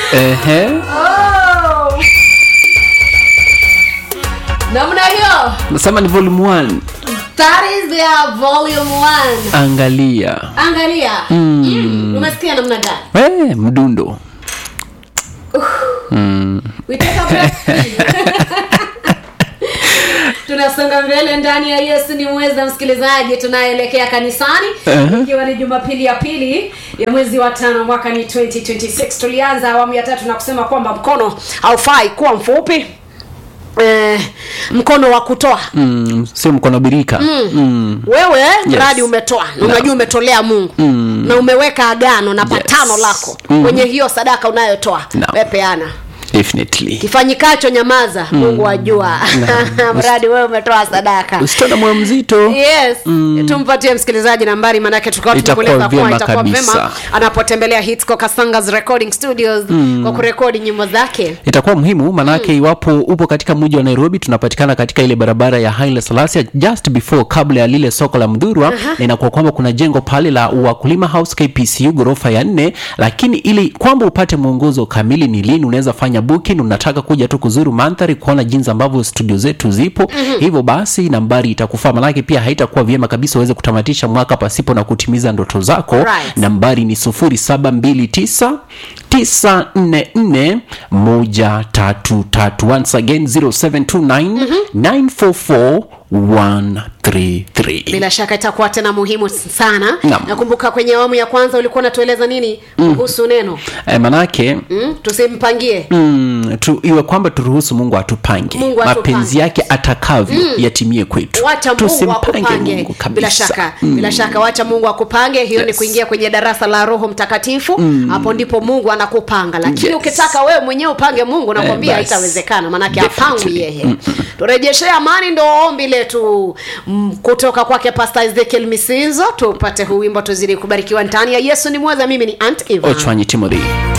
Ehe. Oh! namna hiyo Nasema ni volume 1. that is their volume one Angalia. angalia mm. umesikia namna gani Eh, mdundo. We take a break. tunasonga mbele ndani ya yesu ni mweza msikilizaji tunaelekea kanisani Uh-huh. ikiwa ni jumapili ya pili ya mwezi wa tano mwaka ni 2026 tulianza awamu ya tatu na kusema kwamba mkono haufai kuwa mfupi eh, mkono wa kutoa Mm, sio mkono birika. Mm. wewe mradi umetoa na unajua umetolea mungu Mm. na umeweka agano na Yes. patano lako Mhm. kwenye hiyo sadaka unayotoa Naam. wepeana Definitely. kifanyikacho nyamaza mungu ajua mradi wewe umetoa sadaka Usitoe na moyo mzito. yes tumpatie msikilizaji nambari manake tukawa Itakuwa tumekueleza kuwa vyema itakuwa kabisa. vyema anapotembelea Hitsco Kasangas recording studios kwa kurekodi nyimbo zake itakuwa muhimu manake iwapo upo katika mji wa nairobi tunapatikana katika ile barabara ya haile salasia just before kabla ya lile soko la mdhurwa na inakuwa kwamba kuna jengo pale la wakulima house kpcu ghorofa ya nne lakini ili kwamba upate mwongozo kamili ni lini unaweza fanya booking unataka kuja tu kuzuru mandhari kuona jinsi ambavyo studio zetu zipo hivyo basi nambari itakufaa manake pia haitakuwa vyema kabisa uweze kutamatisha mwaka pasipo na kutimiza ndoto zako Right. nambari ni 0729 944 133 once again 0729 944 133 bila shaka itakuwa tena muhimu sana Naam. nakumbuka kwenye awamu ya kwanza ulikuwa unatueleza nini kuhusu neno eh, manake mm? tusimpangie mm, tu, iwe kwamba turuhusu mungu atupange Mungu atupange. mapenzi yake atakavyo yatimie kwetu wacha mungu Tusimpange akupange Mungu kabisa. bila shaka bila shaka wacha mungu akupange hiyo ni Yes. kuingia kwenye darasa la roho mtakatifu hapo ndipo mungu anakupanga lakini Yes. ukitaka wewe mwenyewe upange mungu nakwambia Eh, basi. haitawezekana manake Definitely. apangwi yeye turejeshee amani ndo ombi letu mm, kutoka kwake pasta ezekiel misinzo tupate huu wimbo tuzidi kubarikiwa ndani ya yesu ni mweza mimi ni ant Eva. ochwanyi timothy